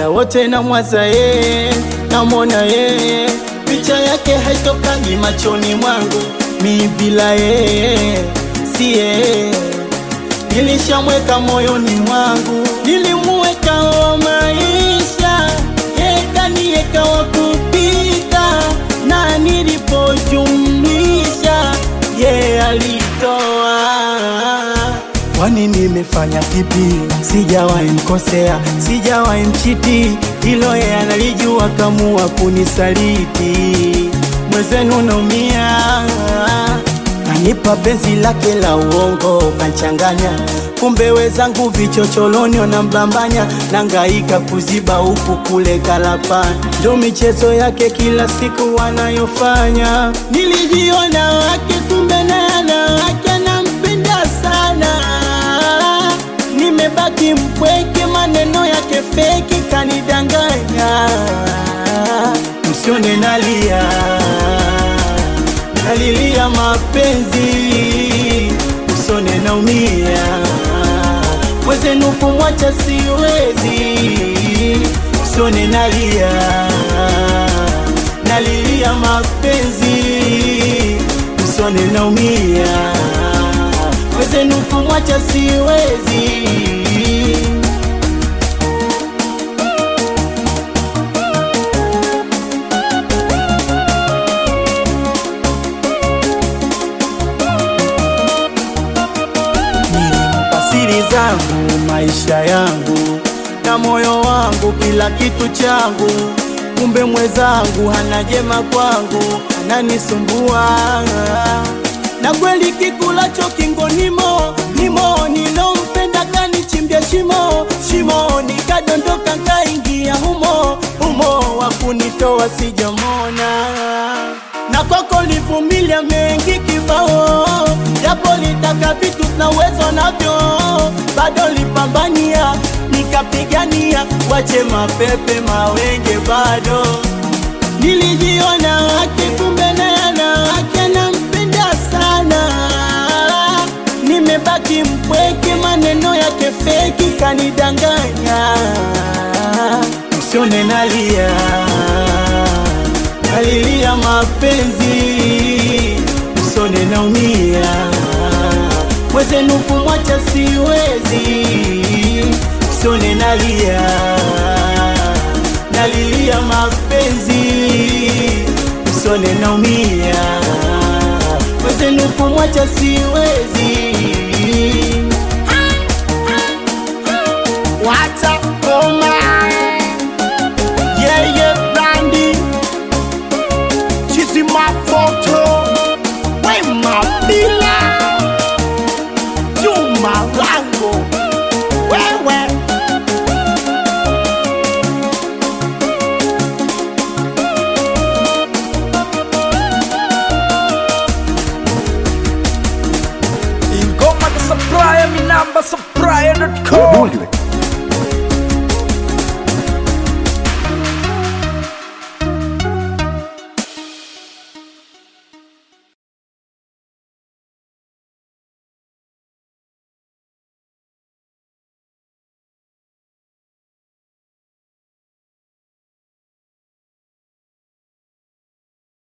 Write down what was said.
muda wote namwaza yeye, namwona yeye, picha yake haitokagi machoni mwangu, mi bila yeye si yeye nilishamweka moyoni mwangu, nilimuweka wa maisha, yekanieka wa kupita, na nilipojumlisha ye alitoa. Kwani nimefanya kipi? Sijawahi mkosea, sijawahi mchiti, hilo ye analijua, kamua kunisaliti. Mwezenu naumia Kanipa benzi lake la uongo kanchanganya, kumbe wezangu vichocholoni wanambambanya, nangaika kuziba huku kule kalapa, ndo michezo yake kila siku wanayofanya. Nilijiona wake, kumbe nana wake nampenda sana, nimebaki mpweke, maneno yake feki kanidanganya, msione nalia nalilia mapenzi, usone naumia, mwezenu kumwacha siwezi, usone nalia, nalilia mapenzi, usone naumia, mwezenu kumwacha siwezi. Nilimpa siri zangu, maisha yangu na moyo wangu, kila kitu changu. Kumbe mwezangu hana jema kwangu, ananisumbua na kweli kikulacho kingo nimo nimo, nilompenda kanichimbia shimo shimo, nikadondoka nkaingia humo humo, wakunitoa sijamona na kwako livumilia mengi kibao, japo litaka vitu na uwezo navyo, bado lipambania nikapigania, wache mapepe mawenge, bado nilijiona wake, kumbe nayana wake nampenda sana, nimebaki mpweke, maneno yake feki kanidanganya, msione nalia nalilia mapenzi, usone naumia, mwezenu kumwacha siwezi, usone nalia, nalilia mapenzi, usone naumia, mwezenu kumwacha siwezi. Wacha koma yeye brandi chizi mafoto wema bila juma lango wewe ingoma za supplier, mi namba supplier.com Bully